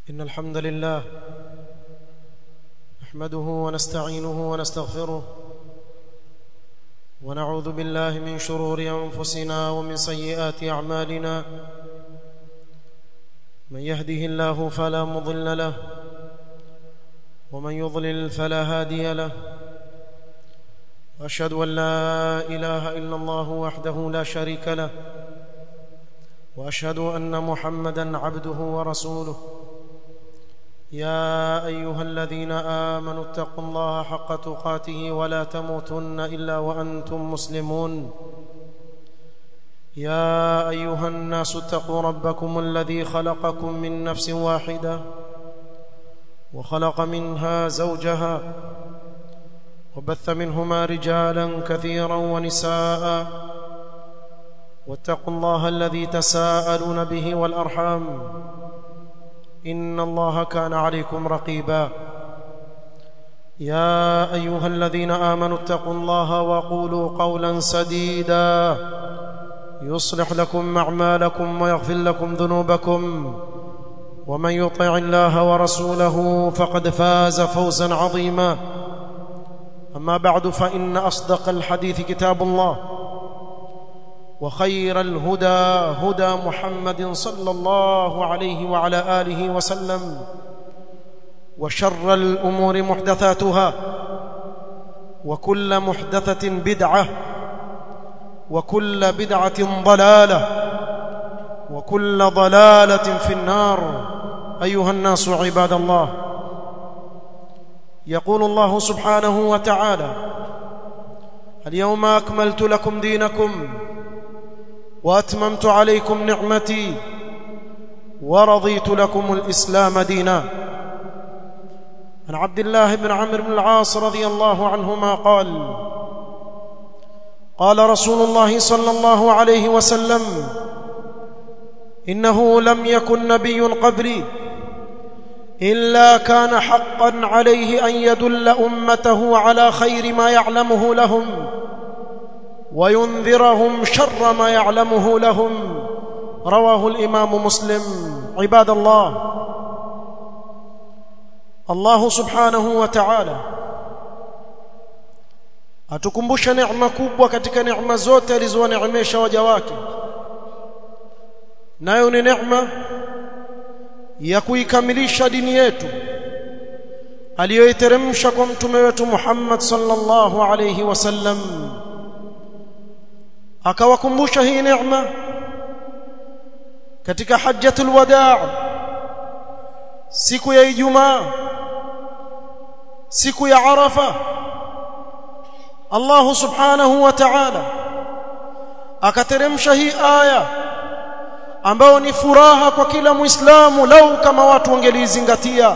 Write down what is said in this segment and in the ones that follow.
إن الحمد لله نحمده ونستعينه ونستغفره ونعوذ بالله من شرور أنفسنا ومن سيئات أعمالنا من يهده الله فلا مضل له ومن يضلل فلا هادي له واشهد ان لا اله الا الله وحده لا شريك له واشهد ان محمدا عبده ورسوله يا ايها الذين امنوا اتقوا الله حق تقاته ولا تموتن الا وانتم مسلمون يا ايها الناس اتقوا ربكم الذي خلقكم من نفس واحده وخلق منها زوجها وبث منهما رجالا كثيرا ونساء واتقوا الله الذي تساءلون به والارحام ان الله كان عليكم رقيبا يا ايها الذين امنوا اتقوا الله وقولوا قولا سديدا يصلح لكم اعمالكم ويغفر لكم ذنوبكم ومن يطع الله ورسوله فقد فاز فوزا عظيما اما بعد فان اصدق الحديث كتاب الله وخير الهدى هدى محمد صلى الله عليه وعلى اله وسلم وشر الامور محدثاتها وكل محدثه بدعه وكل بدعه ضلاله وكل ضلاله في النار ايها الناس عباد الله يقول الله سبحانه وتعالى اليوم اكملت لكم دينكم واتممت عليكم نعمتي ورضيت لكم الاسلام دينا عن عبد الله بن عمرو بن العاص رضي الله عنهما قال قال رسول الله صلى الله عليه وسلم انه لم يكن نبي قبلي الا كان حقا عليه ان يدل امته على خير ما يعلمه لهم وينذرهم شر ما يعلمه لهم رواه الامام مسلم عباد الله الله سبحانه وتعالى atukumbusha neema kubwa katika neema zote alizowaneemesha waja wake nayo ni neema ya kuikamilisha dini yetu aliyoiteremsha kwa mtume wetu Muhammad sallallahu alayhi wasallam akawakumbusha hii neema katika hajjatul wadaa siku ya Ijumaa siku ya Arafa Allah subhanahu wa ta'ala akateremsha hii aya ambayo ni furaha kwa kila muislamu lau kama watu wangelizingatia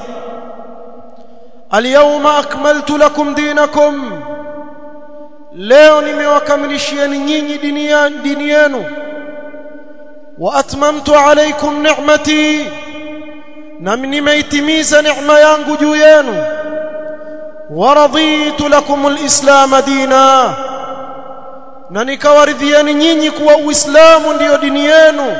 alyawma akmaltu lakum dinakum leo nimewakamilishieni nyinyi dini yenu wa atmamtu alaykum ni'mati na nimeitimiza neema yangu juu yenu wa raditu lakum alislam dina na nikawaridhieni nyinyi kuwa uislamu ndiyo dini yenu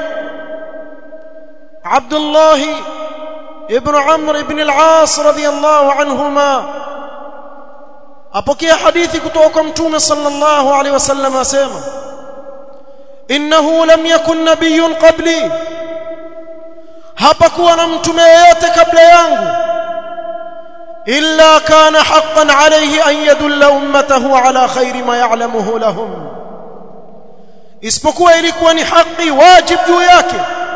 عبد الله ابن عمرو بن العاص رضي الله عنهما apokea hadithi kutoka kwa mtume sallallahu alaihi wasallam asema innahu lam yakun nabiyyun qabli hapakuwa na mtume yeyote kabla yangu illa kana haqqan alayhi an yadulla ummatahu ala khairi ma ya'lamuhu lahum isipokuwa ilikuwa ni haki wajib juu yake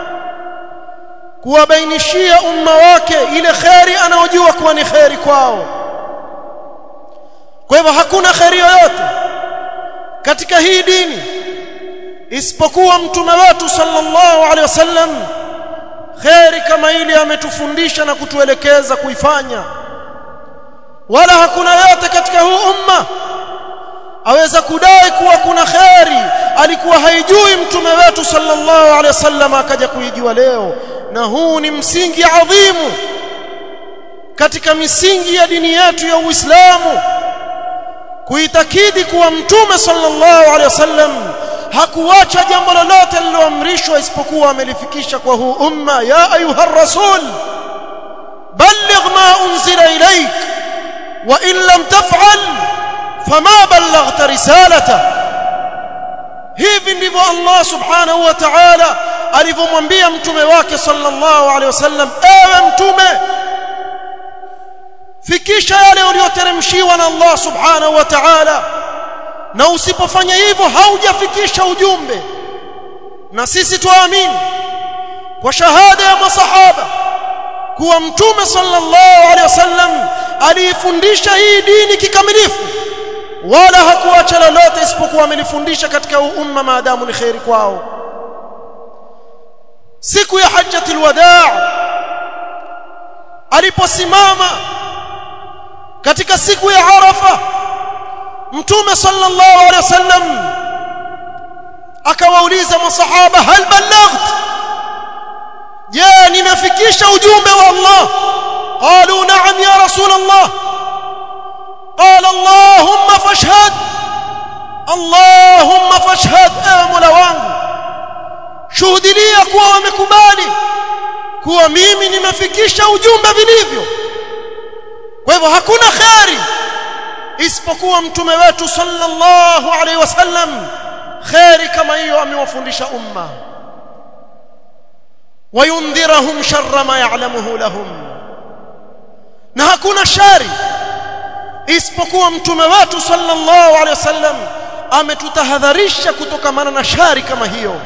kuwabainishia umma wake ile khairi anaojua kuwa ni khairi kwao kwa hivyo hakuna khairi yoyote katika hii dini isipokuwa mtume wetu sallallahu alaihi wasallam khairi kama ile ametufundisha na kutuelekeza kuifanya wala hakuna yote katika huu umma aweza kudai kuwa kuna khairi alikuwa haijui mtume wetu sallallahu alaihi wasallam akaja kuijua leo na huu ni msingi adhimu katika misingi ya dini yetu ya Uislamu kuitakidi kuwa mtume sallallahu alaihi wasallam hakuacha jambo lolote lililoamrishwa isipokuwa amelifikisha kwa huu umma ya ayuha rasul wa in lam taf'al fama ballaghta risalata hivi ndivyo Allah subhanahu wa ta'ala alivyomwambia mtume wake sallallahu alaihi wasallam ewe mtume fikisha yale uliyoteremshiwa na Allah subhanahu wa ta'ala na usipofanya hivyo haujafikisha ujumbe na sisi tuamini kwa shahada ya masahaba kuwa mtume sallallahu alaihi wasallam aliifundisha hii dini kikamilifu wala hakuacha lolote isipokuwa amelifundisha katika umma maadamu ni khairi kwao siku ya hajjatul wadaa aliposimama katika siku ya arafa mtume sallallahu alaihi wasallam akawauliza masahaba hal ballaght je nimefikisha ujumbe wa Allah qalu na'am ya rasul Allah قال اللهم فاشهد اللهم فاشهد اي مولا wangu shuhudilia kuwa wamekubali kuwa mimi nimefikisha ujumbe vilivyo kwa hivyo hakuna khairi isipokuwa mtume wetu sallallahu alaihi wasallam khairi kama hiyo amewafundisha umma wayundhirahum sharra ma ya'lamuhu lahum na hakuna shari isipokuwa mtume wetu sallallahu alaihi wasallam ametutahadharisha kutokamana na shari kama hiyo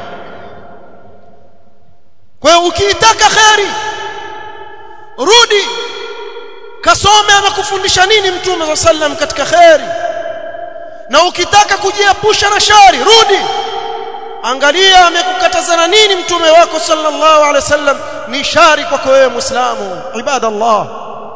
kwa hiyo ukiitaka khairi rudi kasome amekufundisha nini mtume sallam katika khairi na ukitaka kujiepusha na shari rudi angalia amekukatazana nini mtume wako sallallahu alaihi wasallam ni shari kwako wewe muislamu ibadallah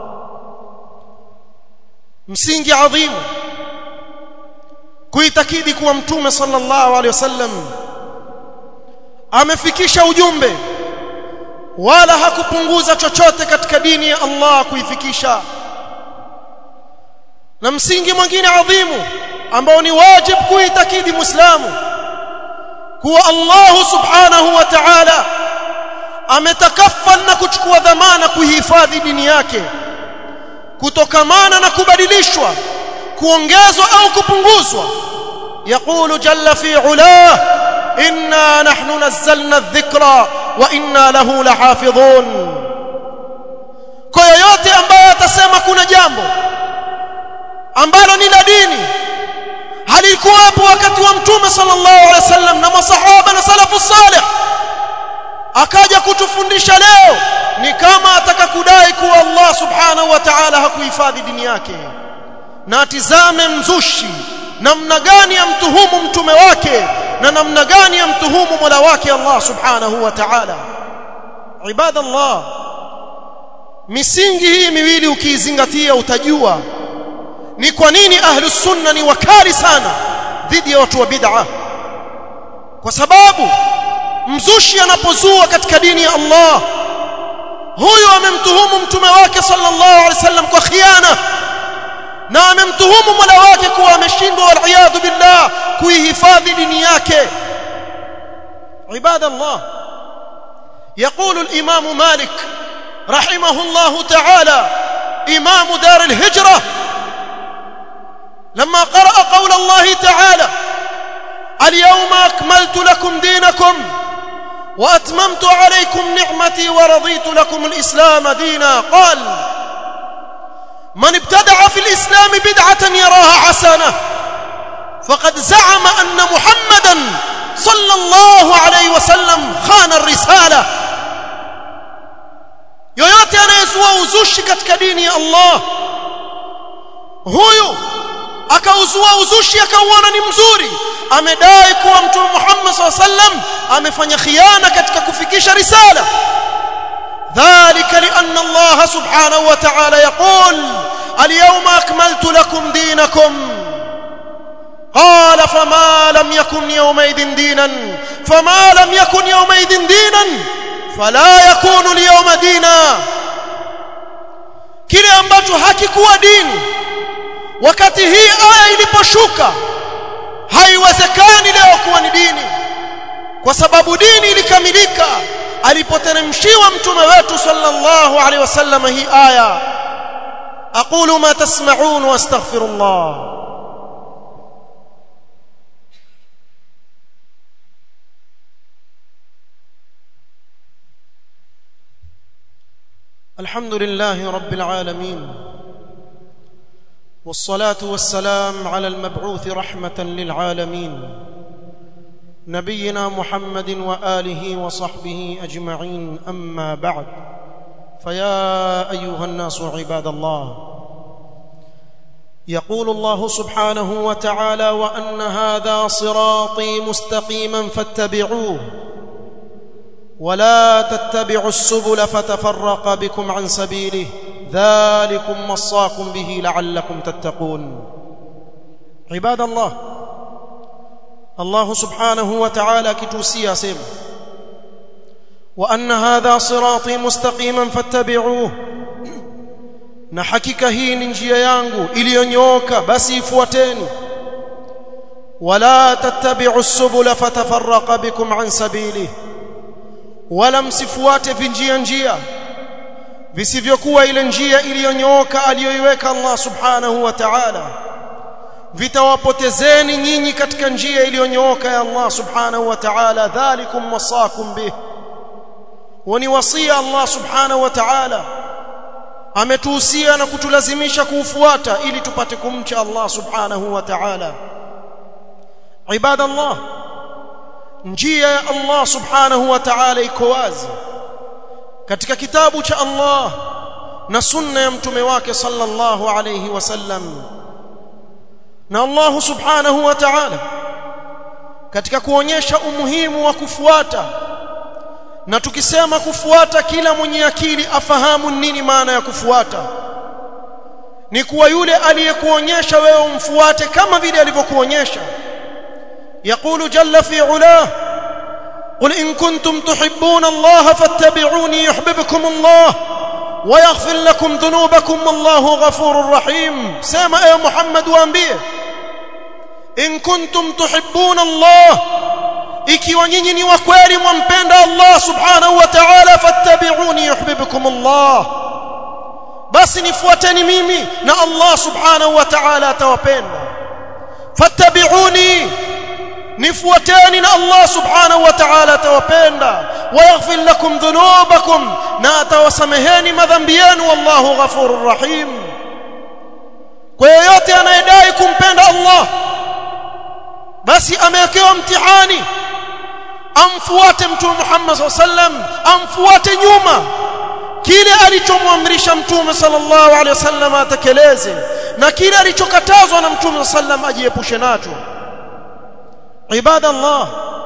msingi adhimu kuitakidi kuwa mtume sallallahu alaihi wasallam amefikisha ujumbe wala hakupunguza chochote katika dini ya Allah kuifikisha na msingi mwingine adhimu ambao ni wajib kuitakidi muislamu kuwa Allah subhanahu wa ta'ala ametakaffal na kuchukua dhamana kuihifadhi dini yake kutokamana na kubadilishwa kuongezwa au kupunguzwa يقول جل في علاه إنا نحن نزلنا الذكر وإنا له لحافظون kwa yoyote ambaye atasema kuna jambo ambalo ni la dini halikuwapo wakati wa mtume sallallahu alaihi wasallam na masahaba na salafu salih akaja kutufundisha leo ni kama ataka kudai kuwa Allah subhanahu wa ta'ala hakuhifadhi dini yake na atizame mzushi namna gani amtuhumu mtume wake na namna gani amtuhumu mola wake Allah subhanahu wa ta'ala ibadallah misingi hii miwili ukiizingatia utajua ni kwa nini ahlus sunna ni wakali sana dhidi ya watu wa bid'a kwa sababu mzushi anapozua katika dini ya Allah huyo amemtuhumu mtume wake sallallahu alaihi wasallam kwa khiana na amemtuhumu mola wake kuwa ameshindwa wal billah kuihifadhi dini yake عباد الله يقول الإمام مالك رحمه الله تعالى إمام دار الهجرة لما قرأ قول الله تعالى اليوم أكملت لكم دينكم وأتممت عليكم نعمتي ورضيت لكم الإسلام دينا قال من ابتدع في الإسلام بدعة يراها حسنة فقد زعم أن محمدا صلى الله عليه وسلم خان الرسالة yoyote anayezua uzushi katika dini ya Allah huyu akauzua uzushi akauona ni mzuri amedai kuwa mtume Muhammad SAW amefanya khiana katika kufikisha risala ذلك لأن الله سبحانه وتعالى يقول اليوم أكملت لكم دينكم قال فما لم يكن يومئذ دينا فما لم يكن يومئذ دينا فلا يكون اليوم دينا kile ambacho hakikuwa dini wakati hii aya iliposhuka haiwezekani leo kuwa ni dini kwa sababu dini ilikamilika alipoteremshiwa mtume wetu sallallahu alaihi wasallam hii aya أقول ما تسمعون واستغفر الله الحمد لله رب العالمين والصلاة والسلام على المبعوث رحمة للعالمين نبينا محمد وآله وصحبه أجمعين أما بعد فيا أيها الناس عباد الله يقول الله سبحانه وتعالى وأن هذا صراطي مستقيما فاتبعوه ولا تتبعوا السبل فتفرق بكم عن سبيله ذلكم وصاكم به لعلكم تتقون عباد الله الله سبحانه وتعالى كتوسيا سيم وأن هذا صراطي مستقيما فاتبعوه na hakika hii ni njia yangu iliyonyooka basi ifuateni wala tattabi'u subula fatafarraqa bikum an sabilihi wala msifuate vinjia njia visivyokuwa ile njia iliyonyooka aliyoiweka Allah subhanahu wa ta'ala vitawapotezeni nyinyi katika njia iliyonyooka ya Allah subhanahu wa ta'ala dhalikum wasakum bih wani wasia Allah subhanahu wa ta'ala ametuhusia na kutulazimisha kuufuata ili tupate kumcha Allah subhanahu wa ta'ala ibadallah njia ya Allah subhanahu wa ta'ala iko wazi katika kitabu cha Allah na sunna ya mtume wake sallallahu alayhi wasallam na Allah subhanahu wa ta'ala katika kuonyesha umuhimu wa kufuata na tukisema kufuata kila mwenye akili afahamu nini maana ya kufuata ni kuwa yule aliyekuonyesha wewe umfuate kama vile alivyokuonyesha يقول جل في علاه قل إن كنتم تحبون الله فاتبعوني يحببكم الله ويغفر لكم ذنوبكم والله غفور رحيم سامع يا محمد وانبيه إن كنتم تحبون الله ikiwa nyinyi ni wa kweli mwampenda Allah subhanahu wa ta'ala fattabi'uni yuhibbukum Allah basi nifuateni mimi na Allah subhanahu wa ta'ala atawapenda fattabi'uni nifuateni na Allah subhanahu wa ta'ala atawapenda wayaghfir lakum dhunubakum na atawasameheni madhambi yenu wallahu ghafurur rahim kwa yoyote anayedai kumpenda Allah basi amewekewa mtihani amfuate mtume Muhammad sallam amfuate nyuma kile alichomwamrisha mtume sallallahu alaihi wasallam atekeleze na kile alichokatazwa na mtume sallam ajiepushe nacho ibada Allah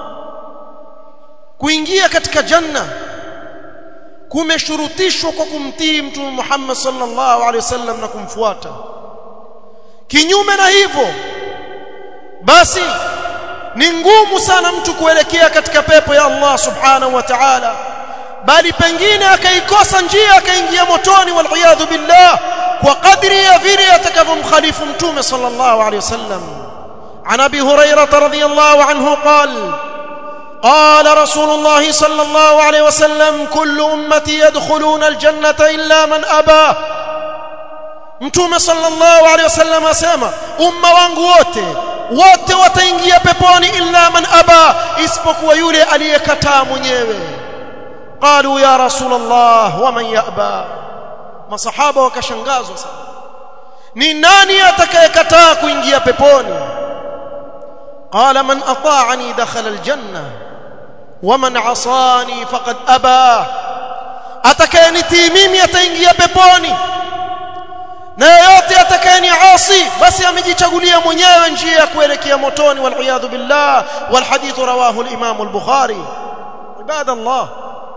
kuingia katika janna kumeshurutishwa kwa kumtii mtume Muhammad sallallahu alaihi wasallam na kumfuata kinyume na hivyo basi ni ngumu sana mtu kuelekea katika pepo ya Allah subhanahu wa ta'ala bali pengine akaikosa njia akaingia motoni wal billah kwa kadri ya vile atakavyomkhalifu mtume sallallahu alaihi wasallam عن ابي هريره رضي الله عنه قال قال رسول الله صلى الله عليه وسلم كل امتي يدخلون الجنه الا من ابى mtume sallallahu alaihi wasallam asema umma wangu wote wote wataingia peponi illa man aba isipokuwa yule aliyekataa mwenyewe qalu ya rasulullah wa man yaba masahaba wakashangazwa sana ni nani atakayekataa kuingia peponi قال من اطاعني دخل الجنه ومن عصاني فقد ابى atakayenitii mimi ataingia peponi na yeyote atakayeniasi basi amejichagulia mwenyewe njia ya kuelekea motoni wal billah wal hadith rawahu al imam al bukhari ibada allah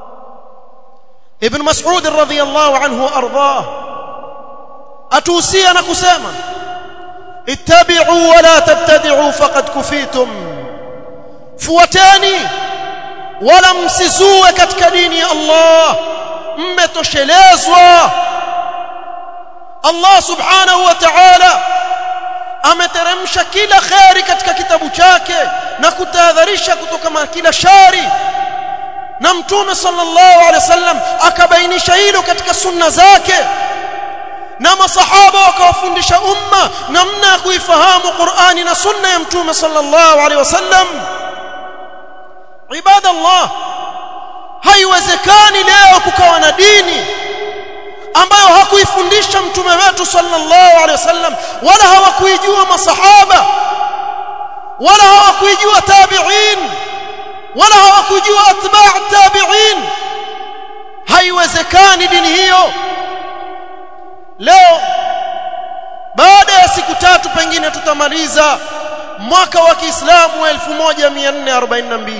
ibn mas'ud radhiyallahu anhu ardhah atuhusia na kusema ittabi'u wa la tabtadi'u faqad kufitum fuateni wala msizue katika dini ya Allah mmetoshelezwa Allah subhanahu wa ta'ala ameteremsha kila khairi katika kitabu chake na kutahadharisha kutoka kila shari na mtume sallallahu alaihi wasallam akabainisha hilo katika sunna zake na masahaba wakawafundisha umma namna ya kuifahamu Qur'ani na sunna ya mtume sallallahu alaihi wasallam ibadallah haiwezekani leo kukawa na dini ambayo hakuifundisha mtume wetu sallallahu alaihi wasallam wala hawakuijua masahaba wala hawakuijua tabi'in wala hawakujua atba' tabi'in haiwezekani dini hiyo leo baada ya siku tatu pengine tutamaliza mwaka wa Kiislamu 1442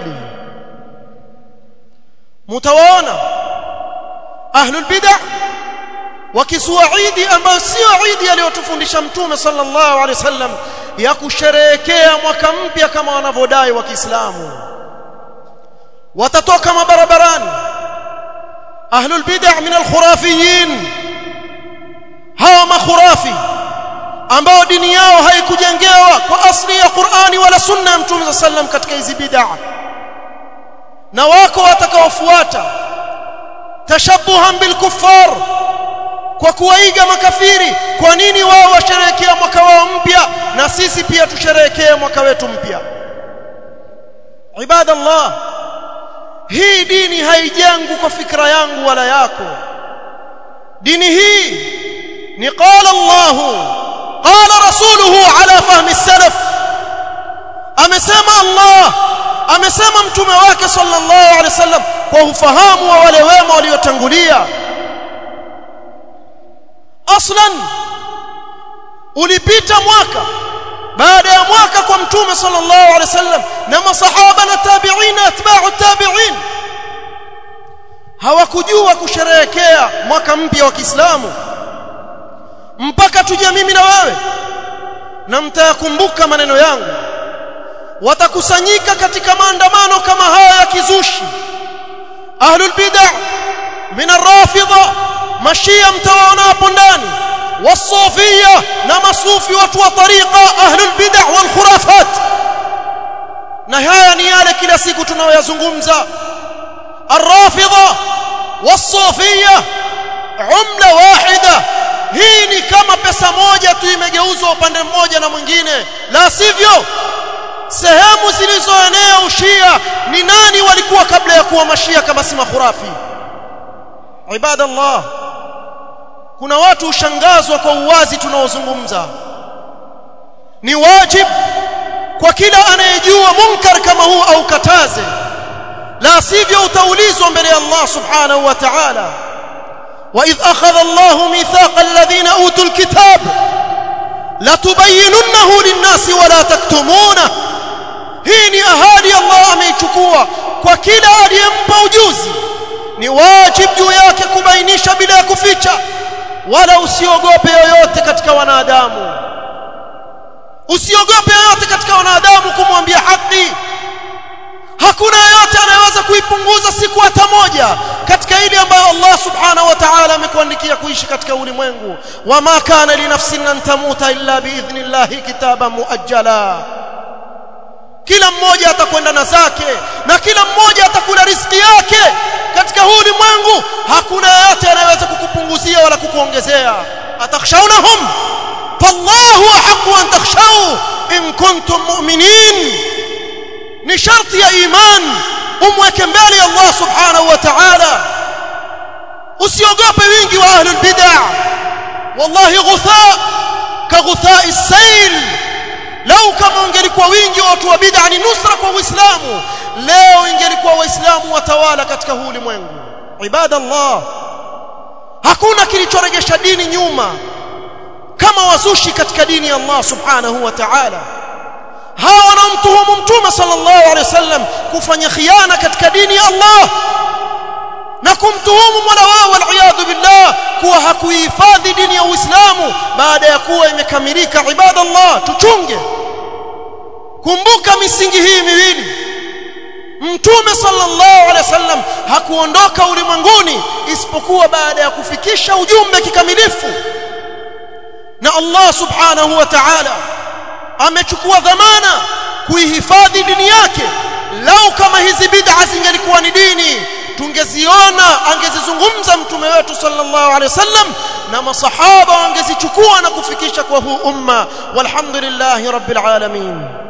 mtawaona ahlul bid'ah wakisua idi ambayo sio idi aliyotufundisha mtume sallallahu alaihi wasallam ya kusherehekea mwaka mpya kama wanavyodai wa Kiislamu watatoka mabarabarani ahlul bid'ah min alkhurafiyin hawa makhurafi ambao dini yao haikujengewa kwa asli ya Qur'ani wala sunna ya mtume sallam katika hizi bid'ah na wako watakaofuata tashabuhan bil kuffar kwa kuwaiga makafiri kwa nini wao washerehekea mwaka wao mpya na sisi pia tusherehekee mwaka wetu mpya ibadallah hii dini haijengwi kwa fikra yangu wala yako dini hii ni qala Allah qala rasuluhu ala fahmi salaf amesema Allah amesema mtume wake sallallahu alaihi wasallam kwa ufahamu wa wale wema waliotangulia aslan ulipita mwaka baada ya mwaka kwa mtume sallallahu alaihi wasallam na masahaba na tabi'in atba'u tabi'in hawakujua kusherehekea mwaka mpya wa Kiislamu mpaka tuje mimi na wewe na mtayakumbuka maneno yangu watakusanyika katika maandamano kama haya ya kizushi ahlul bid'ah min ar-rafidha mashia mtawaona hapo ndani wasufia na masufi watu wa tariqa ahlul bid'ah wal khurafat na haya ni yale kila siku tunayoyazungumza ar-rafidha wasufia umla wahida hii ni kama pesa moja tu imegeuzwa upande mmoja na mwingine la sivyo sehemu zilizoenea ushia ni nani walikuwa kabla ya kuwa mashia kama si makhurafi ibadallah kuna watu ushangazwa kwa uwazi tunaozungumza ni wajib kwa kila anayejua munkar kama huu au kataze la sivyo utaulizwa mbele ya Allah subhanahu wa ta'ala وإذ أخذ الله ميثاق الذين أوتوا الكتاب لتبيننه للناس ولا تكتمونه hii ni ahadi Allah ameichukua kwa kila aliyempa ujuzi ni wajib juu yake kubainisha bila ya kuficha wala usiogope yoyote katika wanadamu usiogope yoyote katika wanadamu kumwambia haki hakuna yeyote anayeweza kuipunguza siku hata moja katika ile ambayo Allah subhanahu wa ta'ala amekuandikia kuishi katika ulimwengu wama kana li nafsin an tamuta illa biidhnillahi kitaban muajjala kila mmoja atakwenda na zake na kila mmoja atakula riziki yake katika huu ulimwengu hakuna yeyote anayeweza kukupunguzia wala kukuongezea atakhshawnahum fallahu ahqqu an takhshaw in kuntum mu'minin ni sharti ya iman umweke mbele Allah subhanahu wa ta'ala usiogope wingi wa ahlul bid'ah wallahi ghutha ka ghutha as-sayl lau kama ungelikuwa wingi wa watu wa bid'a ni nusra kwa uislamu leo ingelikuwa waislamu watawala katika huu ulimwengu ibadallah hakuna kilichoregesha dini nyuma kama wazushi katika dini ya Allah subhanahu wa ta'ala hawa wanamtuhumu mtume sallallahu alaihi wasallam kufanya khiana katika dini ya Allah na kumtuhumu mola wao waliyadhu billah kuwa hakuihifadhi dini ya Uislamu baada ya kuwa imekamilika ibadallah tuchunge kumbuka misingi hii miwili mtume sallallahu alaihi wasallam hakuondoka ulimwenguni isipokuwa baada ya kufikisha ujumbe kikamilifu na Allah subhanahu wa ta'ala amechukua dhamana kuihifadhi dini yake lau kama hizi bid'a zingelikuwa ni dini tungeziona angezizungumza mtume wetu sallallahu alaihi wasallam na masahaba wangezichukua na kufikisha kwa huu umma walhamdulillahi rabbil alamin